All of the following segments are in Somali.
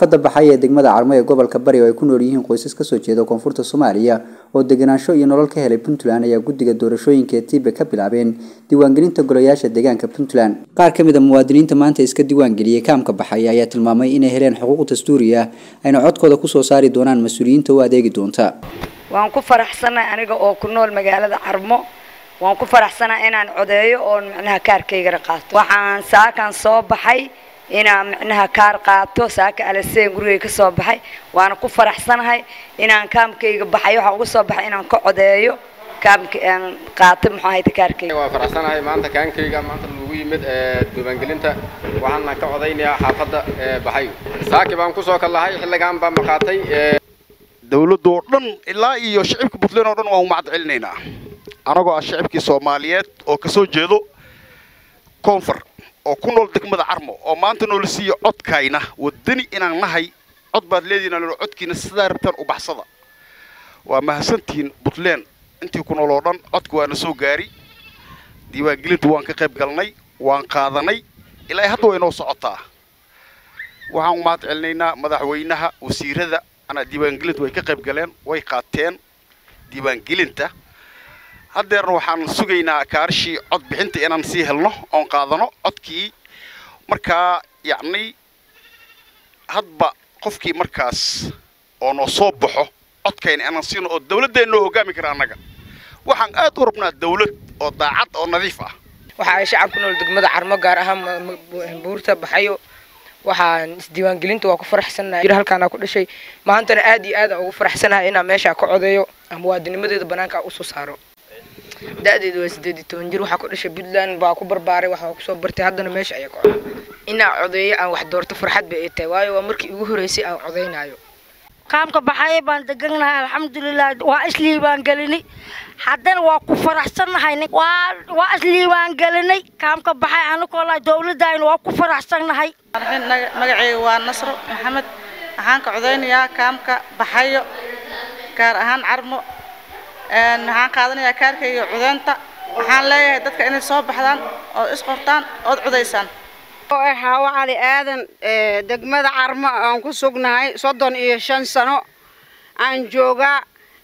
xaafadda baxay ee degmada carmo ee gobolka bari oo ay ku nool yihiin qoysas kasoo jeeda koonfurta soomaaliya oo deganaansho iyo nolol ka helay puntland ayaa guddiga doorashooyinka ee tiibe ka bilaabeen diiwaangelinta golayaasha deegaanka puntland qaar ka mid a muwaadiniinta maanta iska diiwaangeliyey kaamka baxay ayaa tilmaamay inay heleen xuquuq dastuuri ah ayna codkooda kusoo saari doonaan mas-uuliyiinta u adeegi doonta waan ku faraxsanahay aniga oo ku nool magaalada carmo waan ku faraxsanahay inaan codeeyo oon macnaha kaarkaygana qaato waxaan saakan soo baxay inaan macnaha kaar qaato saaka alaseen gurigay ka soo baxay waana ku faraxsanahay inaan kaamkayga baxay waxaan uga soo baxay inaan ka codeeyo kaamka aan qaato muxuu ahayta kaarkayga waa faraxsanahay maanta kaankayga maanta lagu yimid diiwaangelinta waxaana ka codaynayaa xaafadda baxay saaki baan kusoo kallahay xilligan baan maqaatay dawladda oo dhan ilaa iyo shicibka puntland oo dhan waan u mahad celinaynaa anagoo ah shicibkii soomaaliyeed oo kasoo jeedo koonfur oo ku nool degmada carmo oo maanta noola siiya codkayna wadani inaan nahay cod baad leedihin loo codkiina sidaa rabtaan u baxsada waa mahadsantihiin puntland intii ku nool oo dhan codka waana soo gaari diiwaangelinta waan ka qayb galnay waan qaadanay ilaa hadda way noo socotaa waxaan u mahad celinaynaa madaxweynaha wasiirada anaa diiwaangelinta way ka qayb galeen way qaateen diiwaangelinta haddeerna waxaan sugaynaa kaarishii cod bixinta inaan sii helno oon qaadano codkii markaa yacni hadba qofkii markaas oo noo soo baxo codkayna inaan siino oo dawladdeen noo hoggaami kara annaga waxaan aad u rabnaa dawlad oo daacad oo nadiif ah waxa ay shacab ku nool degmada carmo gaar ahaan buurta baxayo waxaan isdiiwaangelinta waa ku faraxsanahay halkaana ku dhashay maantana aad iyo aad aan ugu faraxsanahay inaan meeshaa ka codeeyo muwaadinimadeeda banaanka usoo saaro da-deedu waa sideed iyo toban jir waxaa ku dhashay puntland baa ku barbaaray waxaa kusoo bartay haddana meesha ayaa ka coday inaan codeeyo aan wax doorto farxad bay ay tahay waayo waa markii ugu horreysay aan codeynayo qaamka baxaye baan deganahay alxamdulilah waa isliibaan gelinay haddana waa ku faraxsannahay waa isliibaan gelinay kaamka baxay anakoola dawladayna waa ku faraxsannahay magaceyga waa nasro maxamed waxaan ka codeynayaa kaamka baxayo gaar ahaan carmo waxaan qaadanayaa kaarkayga codeynta waxaan leeyahay dadka inay soo baxdaan oo isqortaan ood codaysaan hawa cali aadan degmada carmo aan ku sugnahay soddon iyo shan sano aan joogaa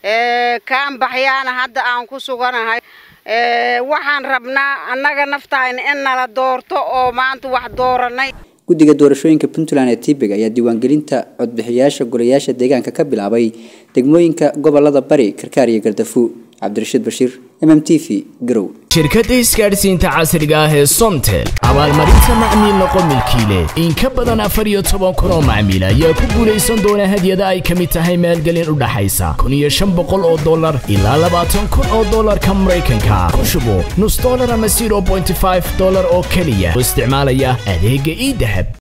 kaan baxyaana hadda aan ku suganahay waxaan rabnaa annaga naftayna in nala doorto oo maanta wax dooranay guddiga doorashooyinka puntland ee tiibig ayaa diiwaangelinta codbixiyaasha golayaasha deegaanka ka bilaabay degmooyinka gobolada bari karkaar iyo gardafu cabdirashiid bashiir m m t v garow shirkadda isgaadhsiinta casriga ah ee somtel abaalmarinta macmiil noqo milkiile in ka badan afar iyo toban kun oo macmiil ayaa ku guulaysan doona hadyada ay ka mid tahay maalgelin u dhaxaysa kun iyo shan boqol oo dollar ilaa labaatan kun oo dollarka maraykanka ku shubo nus dollar ama zero bointy five dollar oo keliya oo isticmaalaya adeegga ii dahab